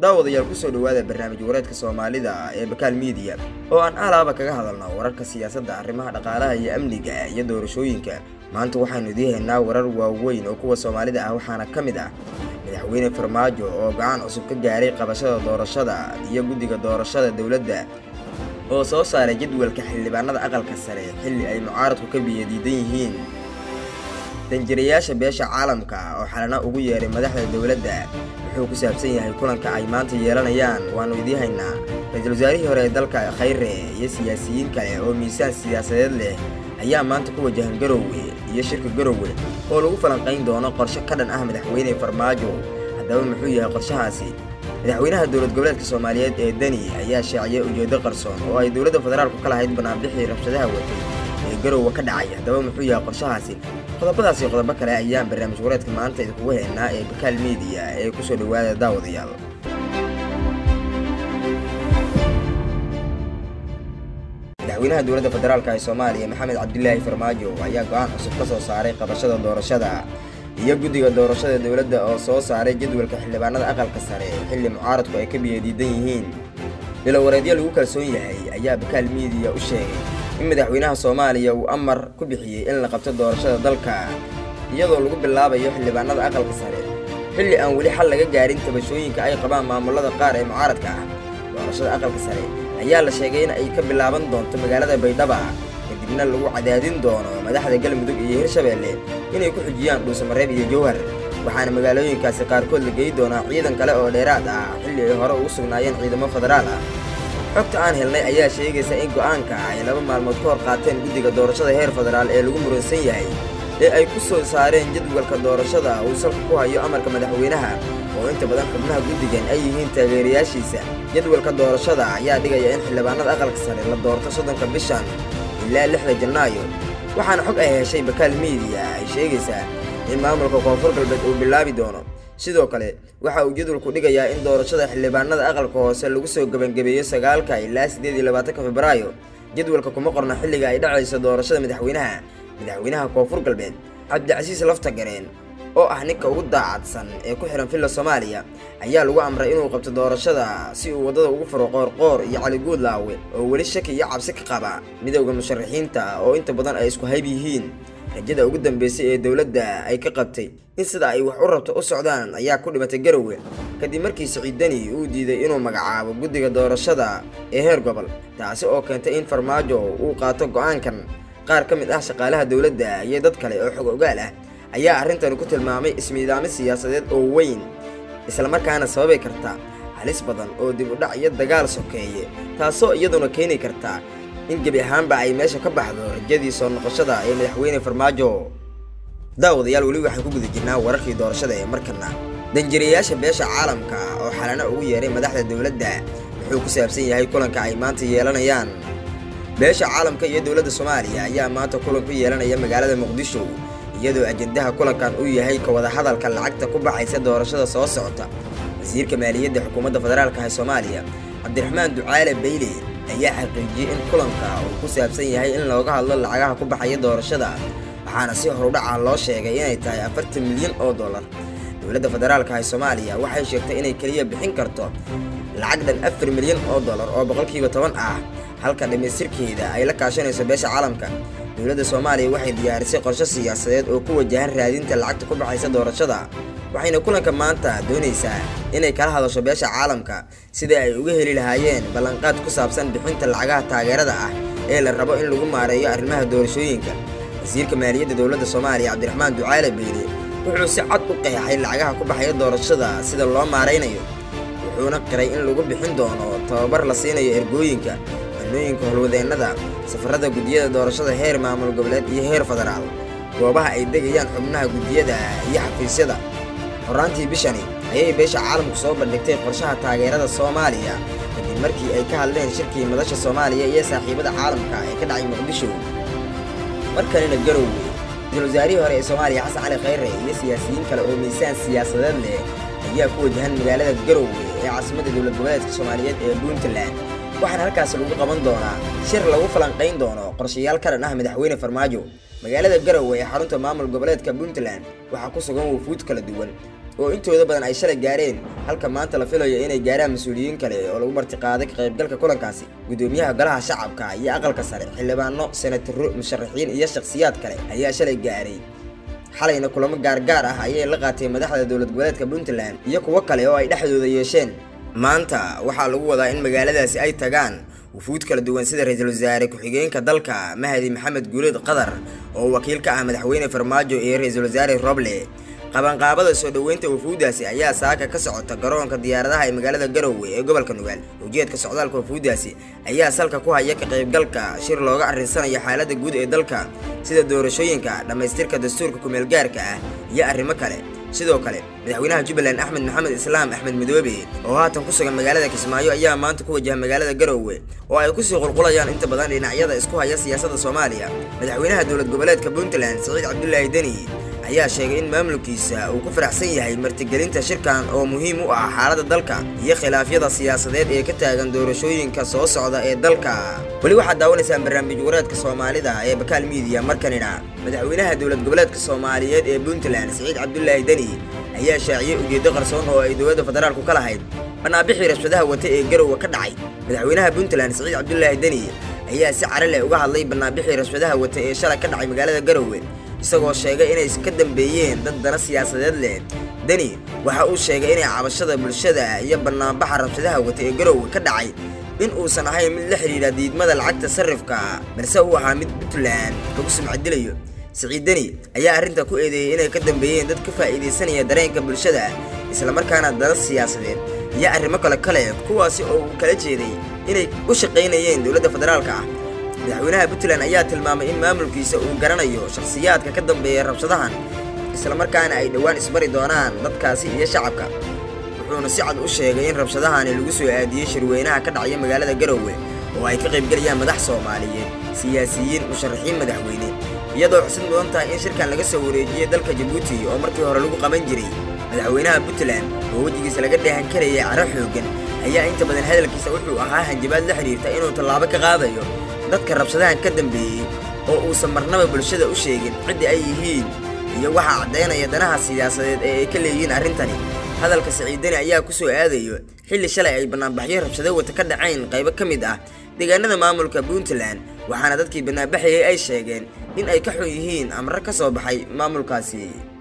daawadayaal kusoo dhowaada barnaamij wareedka soomaalida ee bakaal miidiya oo aan alaaba kaga hadalno wararka siyaasadda arrimaha dhaqaalaha iyo amniga iyo doorashooyinka maanta waxaanu idii haynaa warar waaweyn oo kuwa soomaalida ah waxaana ka mid ah madaxweyne farmaajo oo gacan cusub ka gaaray qabashada doorashada iyo guddiga doorashada dowladda oo soo saaray jadwalka xildhibaanada aqalka sare xilli ay mucaaradku ka biyadiidan yihiin danjirayaasha beesha caalamka oo xalana ugu yeeray madaxda dowladda wuxuu ku saabsan yahay kulanka ay maanta yeelanayaan waannu idii haynaa ra-iisul wasaarihii hore ee dalka khayre iyo siyaasiyiin kale oo miisaan siyaasadeed leh ayaa maanta ku wajahan garowe iyo shirka garowe oo lagu falanqayn doono qorshe ka dhan ah madaxweyne farmaajo haddaba muxuu yahay qorshahaasi madaxweynaha dowlad goboleedka soomaaliyeed ee deni ayaa shaaciyay ujeeddo qarsoon oo ay dowladda federaalku ka lahayd banaanbixii rabshadaha watay ee garowe ka dhacay haddaba muxuu yahay qorshahaasi qodobadaasi qodobo kale ayaan barnaamij wareedka maanta idinkugu haynaa ee bakaal miidiya ee kusoo dhowaada daawadayaal madaxweynaha dowladda federaalk ee soomaaliya maxamed cabdilaahi farmaajo ayaa go-aan cusub ka soo saaray qabashada doorashada iyo guddiga doorashada dowladda oo soo saaray jadwalka xildhibaanada aqalka sare xilli mucaaradku ay ka biyadiidan yihiin bilowareedyo lagu kalsoon yahay ayaa bakaal miidiya u sheegay in madaxweynaha soomaaliya uu amar ku bixiyey in la qabto doorashada dalka iyadoo lagu bilaabayo xildhibaanada aqalka sare xilli aan weli xal laga gaarin tabashooyinka ay qabaan maamulada qaar ee mucaaradka ah doorashada aqalka sare ayaa la sheegay in ay ka bilaaban doonto magaalada baydhaba kadibna lagu cadaadin doono madaxda galmudug iyo hirshabeelle inay ku xujiyaan dhuusamareeb iyo jowhar waxaana magaalooyinkaasi qaarkood la geyi doonaa ciidan kale oo dheeraad ah xilli ay hore ugu sugnaayeen ciidamo federaal ah xogta aan helnay ayaa sheegaysa in go'aanka ay laba maalmood ka hor qaateen guddiga doorashada heer federaal ee lagu muransan yahay ee ay ku soo saareen jadwalka doorashada uu salka ku hayo amarka madaxweynaha oo inta badan xubnaha guddigan ay yihiin taageerayaashiisa jadwalka doorashada ayaa dhigaya in xildhibaanada aqalka sare la doorto soddonka bishan ilaa lixda janaayo waxaana xog ay heshay bakaal miidiya ay sheegaysaa in maamulka koonfur galbeed uu bilaabi doono sidoo kale waxa uu jadwalku dhigayaa in doorashada xildhibaanada aqalka hoose lagu soo gebangebeeyo sagaalka ilaa siddeed iyo labaatanka febraayo jadwalka kuma qorna xilliga ay dhacayso doorashada madaxweynaha madaxweynaha koonfur galbeed cabdicasiis laftagareen oo ah ninka ugu daacadsan ee ku xihan villa soomaaliya ayaa lagu amray inuu qabto doorashada si uu waddada ugu furo qoorqoor iyo caliguud laawe oo weli shaki iyo cabsi ka qaba midowda musharaxiinta oo inta badan ay isku hayb yihiin rajada ugu dambeysay ee dowladda ay ka qabtay in sida ay wax u rabto u socdaan ayaa ku dhimatay garowe kadib markii siciidani uu diiday inuu magacaabo guddiga doorashada ee heer gobol taasi oo keentay in farmaajo uu qaato go'aankan qaar ka mid ah shaqaalaha dowladda iyo dad kale oo xog ogaal ah ayaa arrintani ku tilmaamay ismiidaamo siyaasadeed oo weyn islamarkaana sababi karta halis badan oo dib u dhac iyo dagaal sokeeye taasoo iyaduna keeni karta in gebi ahaanba ay meesha ka baxdo rajadii soo noqoshada ee madaxweyne farmaajo daawadayaal weli waxaan ku guda jirnaa wararkii doorashada ee markana danjirayaasha beesha caalamka oo xalana ugu yeeray madaxda dowladda wuxuu ku saabsan yahay kulanka ay maanta yeelanayaan beesha caalamka iyo dowladda soomaaliya ayaa maanta kulan ku yeelanaya magaalada muqdisho iyadoo ajendaha kulankan uu yahay ka wada hadalka lacagta ku baxaysa doorashada soo socota wasiirka maaliyadda xukuumadda federaalka ee soomaaliya cabdiraxmaan ducaale bayle ayaa xaqiijiyey in kulanka uu ku saabsan yahay in looga hadlo lacagaha ku baxaya doorashada waxaana si horudhaca loo sheegay inay tahay afartan milyan oo dollar dowladda federaalka ee soomaaliya waxay sheegtay inay keliya bixin karto lacag dhan afar milyan oo dollar oo boqolkiiba toban ah halka dhammaystirkeeda ay la kaashanayso beesha caalamka dowladda soomaaliya waxay diyaarisay qorshe siyaasadeed oo ku wajahan raadinta lacagta ku baxaysa doorashada waxayna kulanka maanta doonaysaa inay kala hadasho beesha caalamka sidai ay uga heli lahaayeen ballanqaad ku saabsan bixinta lacagaha taageerada ah ee la rabo in lagu maareeyo arrimaha doorashooyinka wasiirka maaliyadda dowladda soomaaliya cabdiraxmaan ducaale beyle wuxuu si cad u qeexay lacagaha ku baxaya doorashada sida loo maaraynayo wuxuuna qiray in lagu bixin doono tababar la siinayo ergooyinka xanooyinka howlwadeennada safarada guddiyada doorashada heer maamul goboleed iyo heer federaal goobaha ay degayaan xubnaha guddiyada iyo xafiisyada horaantii bishani ayay beesha caalamku soo bandhigtay qorshaha taageerada soomaaliya kadib markii ay ka hadleen shirkii madasha soomaaliya iyo saaxiibada caalamka ee ka dhacay muqdisho markanina garowe ra-iisul wasaarihii hore ee soomaaliya xasan cali khayre iyo siyaasiyiin kale oo miisaan siyaasadeed leh ayaa ku wajahan magaalada garowe ee caasimadda dowlad goboleedka soomaaliyeed ee puntland waxaana halkaasi lagu qaban doonaa shir lagu falanqayn doono qorshayaal ka dhan ah madaxweyne farmaajo magaalada garowe ee xarunta maamul goboleedka puntland waxaa ku sugan wufuud kala duwan oo intooda badan ay shalay gaareen halka maanta la filayo inay gaaraan mas-uuliyiin kale oo lagu martiqaaday ka qaybgalka kulankaasi gudoomiyaha golaha shacabka iyo aqalka sare xildhibaano senataro musharaxiin iyo shakhsiyaad kale ayaa shalay gaaray xalayna kulamo gaargaar ah ayay la qaatay madaxda dowlad goboleedka puntland iyo kuwo kale oo ay dhexdooda yeesheen maanta waxaa lagu wadaa in magaaladaasi ay tagaan wufuud kala duwan sida ra-iisul wasaare ku-xigeenka dalka mahdi maxamed guuleed qatar oo wakiil ka ah madaxweyne farmaajo iyo ra-iisul wasaare roble qabanqaabada soo dhoweynta wafuuddaasi ayaa saaka ka socota garoonka diyaaradaha ee magaalada garowe ee gobolka nugaal ujeedka socdaalka wafuuddaasi ayaa salka ku haya ka qaybgalka shir looga arrinsanayo xaaladda guud ee dalka sida doorashooyinka dhammaystirka dastuurka kumeelgaarka ah iyo arrimo kale sidoo kale madaxweynaha jubbaland axmed maxamed islaam axmed midoobe oo haatan ku sugan magaalada kismaayo ayaa maanta ku wajaha magaalada garowe oo ay kusii qulqulayaan inta badan dhinacyada isku haya siyaasadda soomaaliya madaxweynaha dowlad goboleedka puntland siciid cabdulaahi deni ayaa sheegay in maamulkiisa uu ku faraxsan yahay martigelinta shirkan oo muhiim u ah xaaladda dalka iyo khilaafyada siyaasadeed ee ka taagan doorashooyinka soo socda ee dalka weli waxaad daawanaysaan barnaamij wareedka soomaalida ee bakaal miidiya markanina madaxweynaha dowlad goboleedka soomaaliyeed ee puntland siciid cabdulaahi deni ayaa shaaciyey ujeeddo qarsoon oo ay dowladda federaalku ka lahayd banaabixii rabshadaha wata ee garowe ka dhacay madaxweynaha puntland siciid cabdulaahi deni ayaa si cari leh uga hadlay banaabixii rabshadaha wata ee shalay ka dhacay magaalada garowe isagoo sheegay inay ka dambeeyeen dad dana siyaasadeed leh deni waxa uu sheegay inay cabashada bulshada iyo banaanbaxa rabshadaha wata ee garowe ka dhacay in uusan ahayn mid la xidhiidha diidmada lacagta sarrifka balse uu ahaa mid puntland lagu sumcadilayo siciid deni ayaa arrinta ku eedeeyey inay ka dambeeyeen dad ka faa'iidaysanaya dareenka bulshada islamarkaana dana siyaasadeed iyo arrimo kale kale kuwaasi oo uu kala jeeday inay u shaqaynayeen dowladda federaalka ah madaxweynaha puntland ayaa tilmaamay in maamulkiisa uu garanayo shakhsiyaadka ka dambeeya rabshadahan islamarkaana ay dhowaan isbari doonaan dadkaasi iyo shacabka wuxuuna si cad u sheegay in rabshadahani lagu soo aadiyey shirweynaha ka dhacaya magaalada garowe oo ay ka qaybgelayaan madax soomaaliyeed siyaasiyiin musharaxiin madaxweyne iyadoo xusid mudan tahay in shirkan laga soo wareejiyey dalka jabuuti oo markii hore lagu qaban jiray madaxweynaha puntland oo wejigiisa laga dheehan karayay caro xooggan ayaa inta badan hadalkiisa wuxuu ahaa hanjabaad la xidhiirta inuu tallaabo ka qaadayo dadka rabshadahan ka dambeeyey oo uusan marnaba bulshada u sheegin ciddii ay yihiin iyo waxaa caddaynaya danaha siyaasadeed ee ay ka leeyihiin arrintani hadalka siciidani ayaa ku soo aadayo xilli shalay ay banaanbaxyo rabshado wata ka dhacayn qaybo ka mid ah deegaanada maamulka puntland waxaana dadkii banaanbaxayay ay sheegeen in ay ka xun yihiin amro ka soo baxay maamulkaasi